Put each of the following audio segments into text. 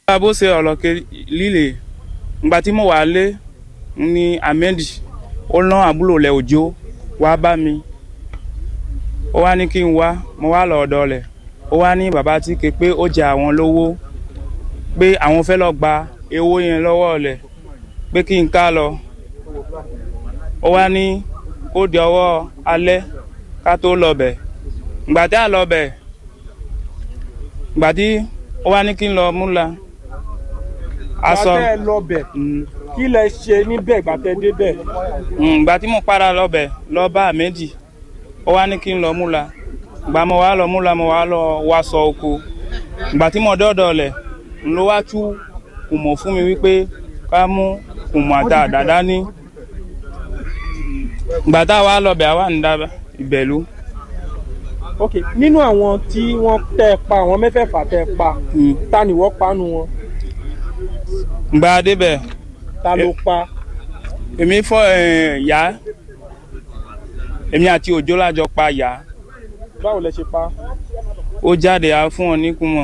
bó ṣe ọ̀rọ̀ líle ìgbà tí mo wà lé ní ahmed ó rán àbúrò rẹ̀ òjò wá bá mi ó wá ní kí n wá mo wá lọ ọ̀dọ̀ rẹ̀ ó wá ní bàbá tí ké pé ó jẹ àwọn lówó pé àwọn fẹ́ lọ gba owó yẹn lọ́wọ́ rẹ̀ pé kí n ká lọ ó wá ní kó di ọwọ́ alẹ́ ká tó lọ bẹ̀ ìgbà tí a lọ bẹ̀ ìgbà tí ó wá ní kí n lọ múra aṣọ gbàtẹ́ lọ bẹ̀ kí lẹ ṣe níbẹ̀ gbàtẹ́ débẹ̀. ìgbà tí mo padà lọ bẹ̀ lọ bá méjì ó wá ní kí n lọ múra ìgbà mo wá lọ múra mo wá lọ wàṣọ oko ìgbà tí mo dọ́dọ̀ lẹ̀ ń lọ wá tú kùmọ̀ fún mi wípé ká mú kùmọ̀ àti àdàdá ní ìgbà tá a wá lọ bẹ̀ àwa ń da ìbẹ̀lú. ok nínú àwọn tí wọ́n tẹ́ ẹ pa àwọn mẹ́fẹ̀ẹ̀fà tẹ́ ẹ pa ta ni wọ́n panu wọn ìgbà débẹ̀ ta ló pa. èmi fọ yá èmi àti òjò lájọ pa yá báwo lẹ ṣe pa. ó jáde á fún ọ ní kùmọ̀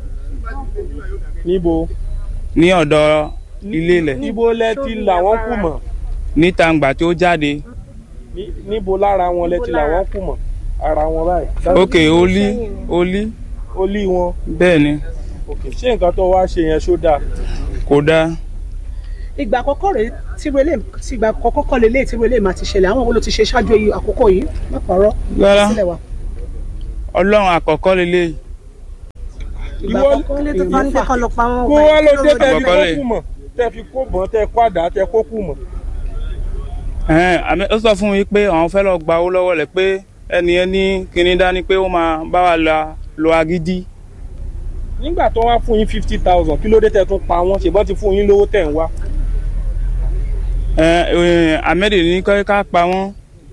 níbo. ní ọ̀dọ̀ ilé ilẹ̀ níbo lẹ ti làwọn kù mọ̀. níta ngbà tí ó jáde Ní- níbo lára wọn lẹ ti làwọn kù mọ̀ ara wọn báyìí. ok olí olí ó lé wọn. bẹ́ẹ̀ ni ok ṣé nǹkan tó wá ṣe yẹn ṣó dáa. kò dáa ìgbà àkọ́kọ́ rèé tí relé tí ìgbà àkọ́kọ́ kọ́ lélẹ̀ tí relé máa ti ṣẹlẹ̀ àwọn wo ló ti ṣe ṣáájú èyí àkókò yìí má parọ́ Rárá. sílẹ̀ wa. ọlọ́run àkọ́kọ́ lélẹ̀ ìgbà Ìwọ- àkọ́kọ́ lé tó bá ń kọ́ lọ pa wọn. kó wá ló dé tẹ́ fi Àkọ́kọ́ kó lè. kù mọ̀ tẹ́ fi kó bọ̀n tẹ́ kó àdá tẹ́ kó kù mọ̀. ẹ̀hẹ́n, àmì- ó sọ fún mi pé àwọn fẹ́ lọ gba owó lọ́wọ́ rẹ̀ pé ẹni ẹni kíní dání pé ó máa bá wa la lo agídí nígbà tó wá fún yín fifty thousand kí ló dé tẹ́ tún pa wọ́n ṣèbọn ti fún yín lówó tẹ̀ ń wá. Ẹ̀, ẹ̀, ahmed ní kọ́ ká pa wọ́n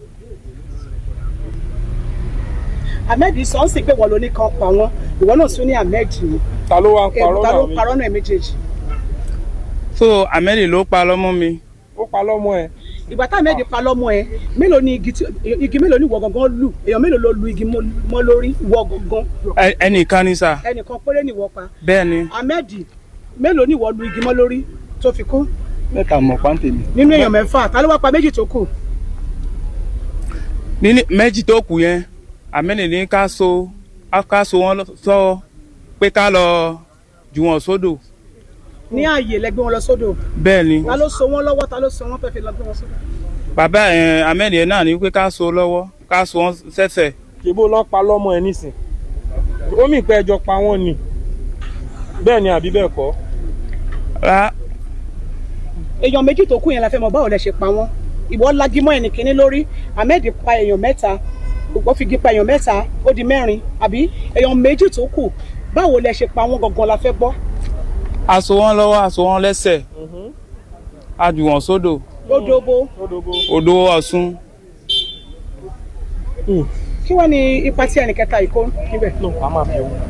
ahmed sọ ń sìn pé wọ́n ló ní kan pa wọ́n ìwọ náà tún ní ahmed ni ta ló wá ń parọ́ ta ló náà mi parọ́ náà méjèèjì. so ahmed ló pa lọ́mọ mi ó pa lọ́mọ ẹ̀ ìgbà tá ahmed pa lọ́mọ ẹ mélòó ni igi tí igi mélòó ni ìwọ gangan lù èèyàn mélòó ló lu igi mọ́ mọ́ lórí ìwọ gangan Ẹ- ẹnìkan ní sà ẹnìkan péré ni ìwọ pa bẹ́ẹ̀ ni ahmed mélòó ni ìwọ lu igi mọ́ lórí tó fi kú mẹ́ta mọ̀ pàǹtẹ̀lì. nínú èèyàn mẹ́fà ta ló wá pa méjì tó kù. ní méjì tó kù yẹn ahmed ní ká so ká so wọn sọ pé ká lọ jù wọn sódò ní ààyè lẹgbẹ́ wọn lọ sódò bẹ́ẹ̀ ni ta ló so wọn lọ́wọ́ ta ló so wọn fẹ́ fi lọ gbé wọn sódò. bàbá ẹ̀ ahmed yẹn náà ní pé ká so lọ́wọ́ ká so wọn sẹ́sẹ̀ ṣèbó lọ́ pa lọ́mọ ẹ̀ nísìn ó mì pé ẹjọ́ pa wọ́n ni bẹ́ẹ̀ ni àbí bẹ́ẹ̀ kọ́ rá èèyàn méjì tó kù yẹn la fẹ́ mọ̀ báwo lẹ ṣe pa wọ́n ìwọ lagimọ́ ẹnì kínní lórí ahmed pa èèyàn mẹ́ta ìwọ figi pa èèyàn mẹ́ta ó di mẹ́rin àbí èèyàn méjì tó kù báwo lẹ ṣe pa wọ́n gangan la fẹ́ gbọ́. a so wọn lọ́wọ́ a so wọn lẹ́sẹ̀ a jù wọn sódò lódóbó odò ọ̀ṣun kí wọ́n ní ipa tí ẹnì kẹta yìí kó níbẹ̀. a máa fi owó.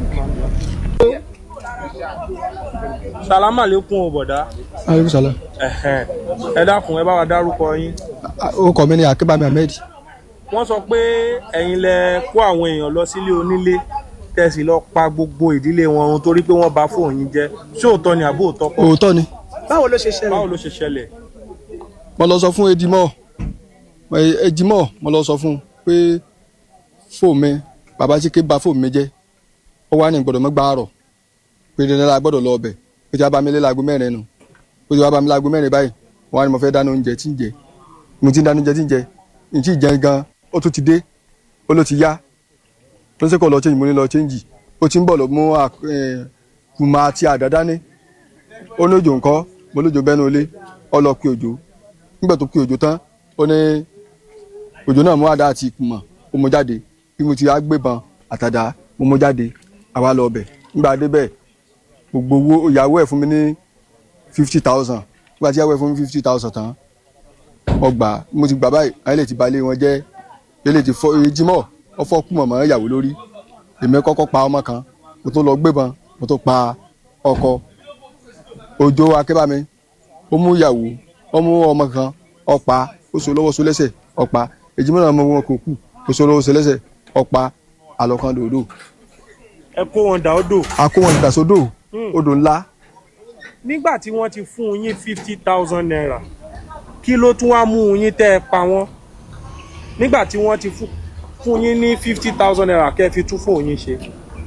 sàlámà lẹ́kùn ò bọ̀dá aleykum salaam Ẹ̀hẹ́n. ẹ dákun ẹ bá wa dárúkọ yín orúkọ mi ni akébámi ahmed wọ́n sọ pé ẹ̀yin lẹ kó àwọn èèyàn lọ sílé onílé tẹ̀sí lọ pa gbogbo ìdílé wọn run torí pé wọ́n bà fóònù yín jẹ́ ṣé òótọ́ ni àbó òótọ́ kọ́ òótọ́ ni báwo ló ṣe báwo ṣẹlẹ̀. ló ṣe ṣẹlẹ̀ mo lọ sọ fún edimọ edimọ mo lọ sọ fún un pé fóònù mi bàbá tí ké ba fóònù mi jẹ ó wá ní gbọ́dọ̀ mọ gbàárọ pé dandan la gbọ́dọ̀ lọ ọbẹ pé tí a bá mi lé láago mẹ́rin nù pé tí a bá mi láago mẹ́rin báyìí wọn á ní mo fẹ́ dáná oúnjẹ tí ń jẹ mo ti ń dáná oúnjẹ tí ń jẹ n tí ì jẹun gan ó tún ti dé ó ló ti yá tó ń sẹ́kọ̀ọ́ lọ change mo ní lọ change ó ti ń bọ̀ lọ mú àk- eh, kùmà àti àdá dání ó ní òjò ńkọ́ mo lójó bẹ́nu ilé ọ lọ pe òjò nígbà tó pe òjò tán ó ní òjò náà mú àdá àti ìkùmọ̀ ó mú jáde bí mo ti á gbébọn àtàdá mo mú jáde àwa lọ bẹ̀ nígbà débẹ̀ gbogbo owó ìyàwó ẹ̀ fún mi ní fifty thousand nígbà tí ìyàwó ẹ̀ fún mi fifty thousand tán ọgbà mo ti gbà báyìí ayé lè ti balẹ̀ wọn jẹ́ ilé ti fọ ejimọ̀ ọfọ kùmọ̀ mọ́ ìyàwó lórí èmi kọ́kọ́ pa ọmọ kan mo tó lọ gbébọn mo tó pa ọkọ òjò akébámi ó mú ìyàwó ó mú ọmọ kan ọ̀pá ó so lọ́wọ́ so lẹ́sẹ̀ ọ̀pá èjìmọ́ náà mọ wọn kò kù ó so lọ́wọ́ so lẹ́sẹ̀ ọ̀pá àlọ́kan dòdò ẹ kó wọn dà ó dò akó wọn ìdàsódò odò ńlá nígbà tí wọ́n ti fún yín fifty thousand naira kí ló tún wá mú yín tẹ́ ẹ pa wọ́n nígbà tí wọ́n ti fún fún yín ní fifty thousand naira kẹ́ ẹ fi tún fóun yín ṣe.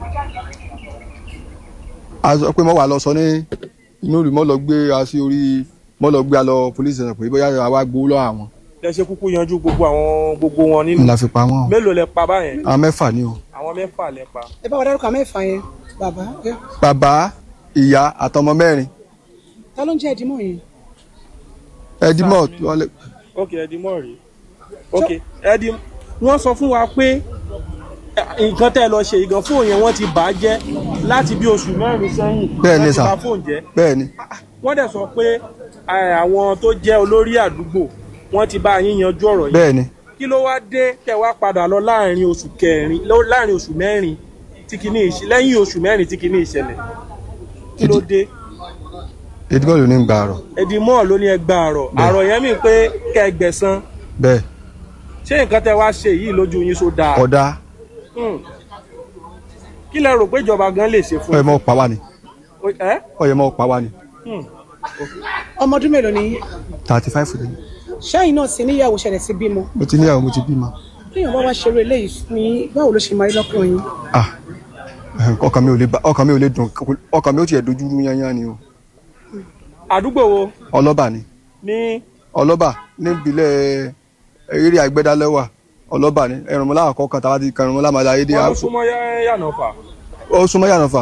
a sọ pé mo wà lọ sọ ní inú ìlú mo lọ gbé a sí orí mo lọ gbé a lọ police station pé bóyá àwa gbowó lọ́wọ́ àwọn ẹ ṣe kúkú yanjú gbogbo àwọn gbogbo wọn nínú la fi pa wọ́n o. mélòó lẹ pa báyẹn àwọn mẹ́fà ni o. àwọn mẹ́fà lẹ pa. ẹ bá wa dárúkọ mẹ́fà yẹn bàbá ẹ. bàbá ìyá àtọmọ mẹ́rin ta ló ń jẹ́ ìdímọ̀ yẹn. ẹdímọ̀ wọ́n lè- ok ẹdí mọ̀ rí ok ẹdí wọ́n sọ fún wa pé eh, nǹkan tẹ́ ẹ lọ ṣe ìgàn fóònù yẹn wọ́n ti bà á jẹ́ láti bí oṣù mẹ́rin sẹ́yìn Bẹ́ẹ̀ ni wọ́n ti sà. bà fóònù jẹ́ bẹ́ẹ̀ ni wọ́n dẹ̀ sọ pé eh, àwọn tó jẹ́ olórí àdúgbò wọ́n ti bá yín yanjú ọ̀rọ̀ yìí bẹ́ẹ̀ ni kí ló wá dé tẹ́ wá padà lọ láàrin oṣù kẹrin lọ- láàrin oṣù mẹ́rin tí kìíní ìṣ- lẹ́yìn oṣù mẹ́rin tí kìíní ìṣẹ̀lẹ̀ kí ló dé ẹdímọ̀ ló ní gbà rọ̀ ẹdí mọ́ ló ní ẹgbà àrọ̀ Bẹ́ẹ̀. àrọ̀ yẹn mi pé kẹgbẹ̀sán bẹ́ẹ̀ ṣé nǹkan tẹ́ wá ṣe yìí lójú yín so dáa ọ̀dà Hmm. kí lẹ rò pé ìjọba gan lè ṣe fún ọ̀yẹ̀ mọ́ pa wá ni yín? ẹ ọ̀yẹ̀ mọ́ pa wá ni Hmm. ọmọ ọdún mélòó ni yín? thirty five ni ṣẹ́yìn náà sì níyàwó ṣẹlẹ̀ sí bímọ mo ti níyàwó mo ti bímọ téèyàn bá wá ṣeré eléyìí ní báwo ló ṣe máa rí lọ́kàn yín. ah ọkàn mi ò lè ba- ọkàn mi ò lè dùn ọkàn mi ò tiẹ̀ dojú rú yányán ni o àdúgbò wo ọlọ́ba ni ní ọlọ́ba níbilẹ̀ eré àgbẹ̀dálẹ́wà ọlọ́ba ni ẹ̀rùnmọ́lá àkọ́kọ́ tàbí kẹrùnmọ́lá màdá ayédè wọn ló súnmọ́ yá- yànnà fà ó súnmọ́ yànnà fà